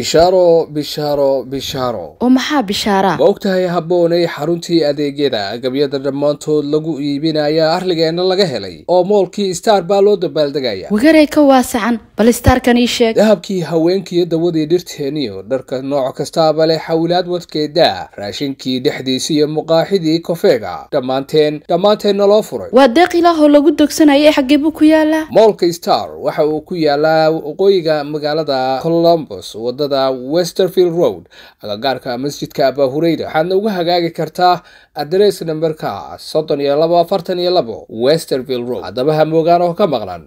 bishaaro bishaaro bishaaro oo maxaa bishaaraa ma ogtahay habboonay xaruntii adeegyada agabyada dhammaantood lagu iibinaya arligeenna laga helay oo moolkii star baa loo dabaaldegaya wagarey ka waasacan bal istaarkan ii sheeg dahabkii haweenkiiyo dawadii dhirteeniyo dharka nooc kastaaba leh xawilaad wadkeeda raashinkii dhexdiisi iyo muqaaxidii kofeega dhammaanteen dhammaanteenna loo furay waa deeq ilaahoo lagu dogsanaya xaggee buu ku yaalaa moolka star waxa uu ku yaalaa waqooyiga magaalada colombos wadada westerfield road agagaarka masjidka abahureyda waxaadna uga hagaagi kartaa adres namberka soddon iyo labo afartan iyo labo westerfield road haddaba ha moogaan oo ka maqlan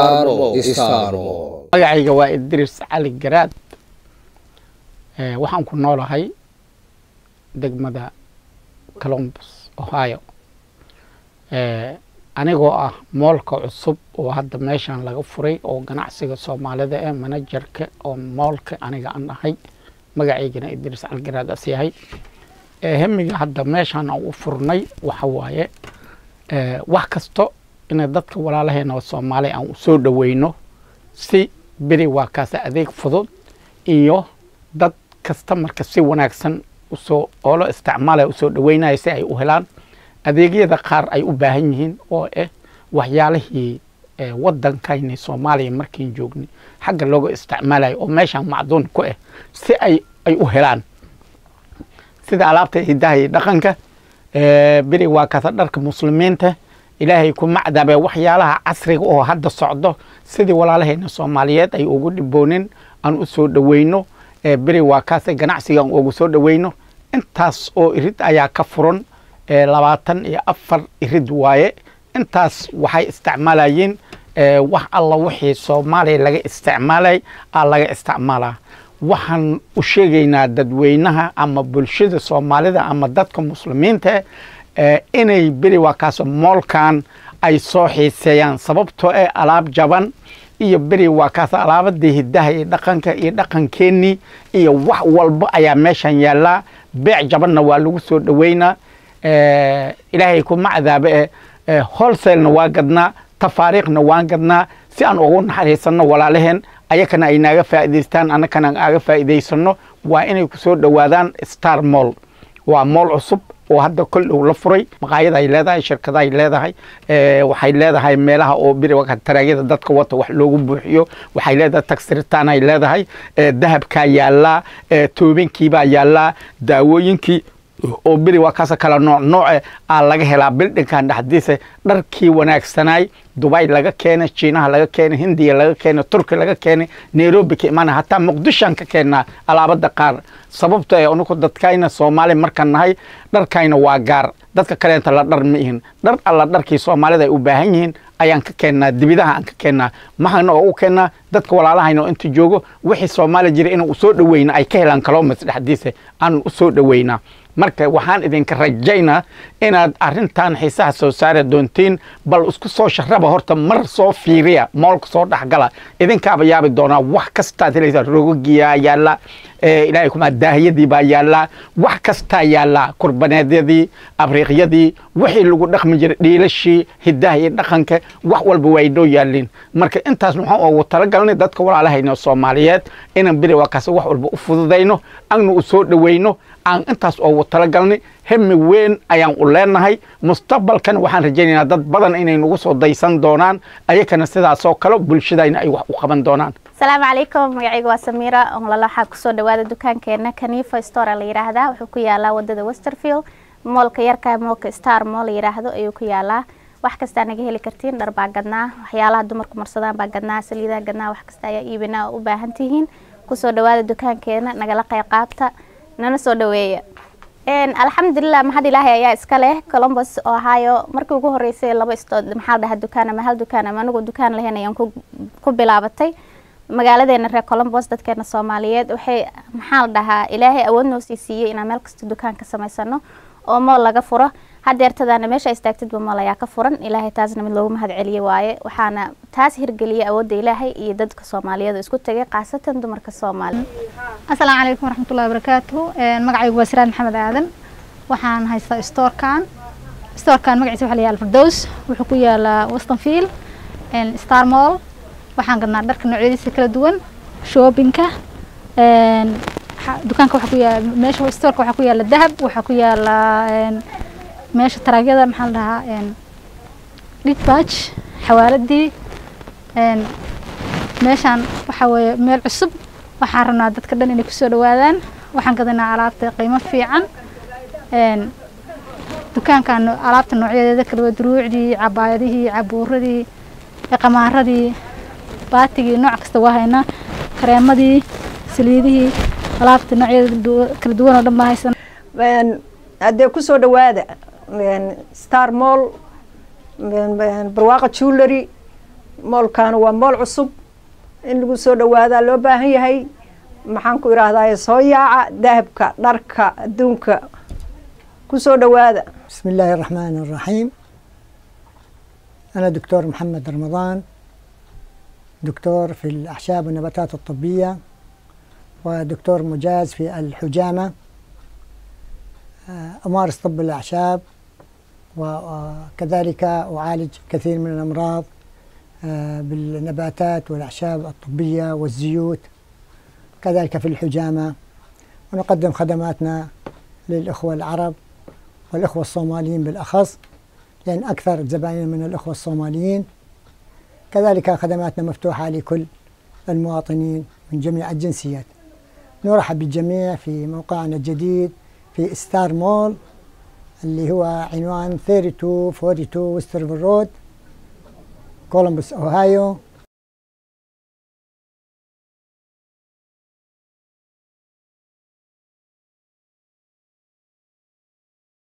magacayga waa idris cali garaad waxaan ku noolahay degmada colombos ohio anigoo ah moolka cusub oo hadda meeshan laga furay oo ganacsiga soomaalida ee manajerka oo moolka aniga aan ahay magacaygana idris cali garaad as yahay hemiga hadda meeshan aan u furnay waxa waaye wax kasto inay dadka walaalaheena oo soomaaliya aan usoo dhaweyno si beri waa kaas adeeg fudud iyo dad kasta marka si wanaagsan usoo oolo isticmaalaya usoo dhaweynaya si ay u helaan adeegyada qaar ay u baahan yihiin oo ah waxyaalihii wadankayni soomaaliya markiin joognay xagga looga isticmaalayo oo meeshan macduun ku ah si ay ay u helaan sida alaabta hidaha iyo dhaqanka beri waa kaasa dharka muslimiinta ilaahay kuma cadaabe waxyaalaha casriga oo hadda socdo sidii walaalaheena soomaaliyeed ay ugu dhiboonin aan u soo dhaweyno beri waa kaase ganacsiga aan ugu soo dhaweyno intaas oo irid ayaa ka furan labaatan iyo afar irid waaye intaas waxay isticmaalayeen wax alla wixii soomaaliya laga isticmaalay aa laga isticmaalaa waxaan u sheegaynaa dadweynaha ama bulshada soomaalida ama dadka muslimiinta inay beri waa kaas moolkan ay soo xiiseeyaan sababtoo ee alaab jaban iyo beri waa kaas alaabadii hidaha iyo dhaqanka iyo dhaqankeenii iyo wax walba ayaa meeshan yaallaa beec jabanna waa lagu soo dhaweynaa ilaahay kuma cadaabe e holselna waa gadnaa tafaariikhna waan gadnaa si aan ugu naxariisanno walaalaheen ayakana ay naaga faa'idaystaan annakana aan aaga faa'idaysano waa inay ku soo dhowaadaan star moll waa mool cusub oo hadda kol dhow la furay maqaayada ay leedahay shirkada ay leedahay waxay leedahay meelaha oo biri taraagyada dadka wata wax loogu buuxiyo waxay leedahay tagsiritaan ay leedahay dahabkaa yaallaa toobinkiibaa yaallaa daawooyinkii oo beri waa kaasa kala nooc nooce aa laga helaa bildhinkan dhexdiisa dharkii wanaagsanaay dubay laga keenay jiinaha laga keenay hindiya laga keenay turki laga keenay nairobi ka imaana hataa muqdishoan ka keennaa alaabada qaar sababto ee anigu dadkayna soomaali markaan nahay dharkayna waa gaar dadka kaleenta la dhar ma ihin dhar alla dharkii soomaalida ay u baahan yihiin ayaan ka keennaa dibidaha aan ka keennaa maxaana oo u keennaa dadka walaalahayna oo inta joogo wixii soomaaliya jira inaan usoo dhaweyna ay ka helaan kalomas dhexdiisa aan usoo dhaweynaa marka waxaan idinka rajaynaa inaad arintan xiisaha soo saari doontiin bal isku soo sharaba horta mar soo fiiriya moolka soo dhexgala idinkaaba yaabi doonaa wax kastaad helaysaa rogogiyaa yaalla ilaahay kuma daahiyadii baa yaallaa wax kastaa yaallaa kurbaneedyadii abriiqyadii wixii lagu dhaqmi jiray dhiilashii hidaha iyo dhaqanka wax walba waa inoo yaalliin marka intaas waxaan ugu talagalnay dadka walaalahayna soomaaliyeed inaan beri waa kaas wax walba u fududayno agna u soo dhaweyno aan intaas ugu talagalnay hemi weyn ayaan u leenahay mustaqbalkan waxaan rajaynaynaa dad badan inay nagu soo daysan doonaan ayakana sidaasoo kale bulshadayna ay wax u qaban doonaan asalaamu calaykum magacayga waa samiira onlala waxaa kusoo dhawaada dukaankeena kanifa store la yidhaahdaa wuxuu ku yaalaa wadada westerfield moolka yarka moolka star mool la yidhaahdo ayuu ku yaalaa wax kastaa naga heli kartiin dhar baa gadnaa waxyaalaha dumarku marsadaan baa gadnaa saliidaa gadnaa wax kasta ayaa iibinaa oo u baahan tihiin kusoo dhawaada dukaankeena nagala qayb qaabta nana soo dhaweeya alxamdulilah mahad ilaahay ayaa iska leh colombos ohio markii ugu horeysay laba istood maxaa la dhahaa dukaan ama hal dukaan ama anigu dukaan lahayn ayaan ku bilaabatay magaaladeena reer colombos dadkeena soomaaliyeed waxay maxaa la dhahaa ilaahay awood noo sii siiyey inaan meel kasta dukaan ka samaysano oo mool laga furo hadeertadaana meesha istaagtidba mool ayaa ka furan ilaahay taasna mid loogu mahad celiye waaye waxaana taas hirgeliyay awoodda ilaahay iyo dadka soomaaliyeed oo isku tegay khaasatan dumarka soomaaliya asalaamu calaykum waraxmatullahi wabarakaatuhu magacaygu waa siraad maxamed aadan waxaan haystaa storekan storekan magaciisa waxa la yaala firdows wuxuu ku yaalaa westonfield star mall waxaan gadnaa dharka noocyadiisa kala duwan shoobinka een, xa- dukaanka waxaa ku yaala meesha stoorka waxaa ku yaala dahab waxaa ku yaala een, meesha taraagyada maxaa la dhahaa een, dhidbaaj xawaaladii een, meeshaan waxaa weeye meel cusub waxaan rabnaa dadka dhan inay kusoo dhawaadaan waxaan gadanaa alaabta qiimo fiican een, dukaankan alaabta noocyadeeda kala duwan duruucdii cabaayadihii cabuuradii qamaaradii baatigii nooc kasta waa haynaa kareemadii saliidihii alaabta noocyadeeda du- kala duwan oo dhan baa haysan Een, haddee kusoo dhawaada een, star mall een, een, barwaaqa jewelry moolkaana waa mool cusub in lagu soo dhawaadaa loo baahan yahay maxaan ku idhaahdaa soo yaaca dahabka dharka adduunka kusoo dhawaada بسم الله الرحمن الرحيم أنا دكتور محمد رمضان دكتور في الأعشاب والنباتات الطبية ودكتور مجاز في الحجامة آه، أمارس طب الأعشاب وكذلك أعالج كثير من الأمراض آه، بالنباتات والأعشاب الطبية والزيوت كذلك في الحجامة ونقدم خدماتنا للإخوة العرب والإخوة الصوماليين بالأخص لأن أكثر زبائن من الإخوة الصوماليين كذلك خدماتنا مفتوحة لكل المواطنين من جميع الجنسيات نرحب بالجميع في موقعنا الجديد في ستار مول اللي هو عنوان 3242 وسترفل رود كولومبوس أوهايو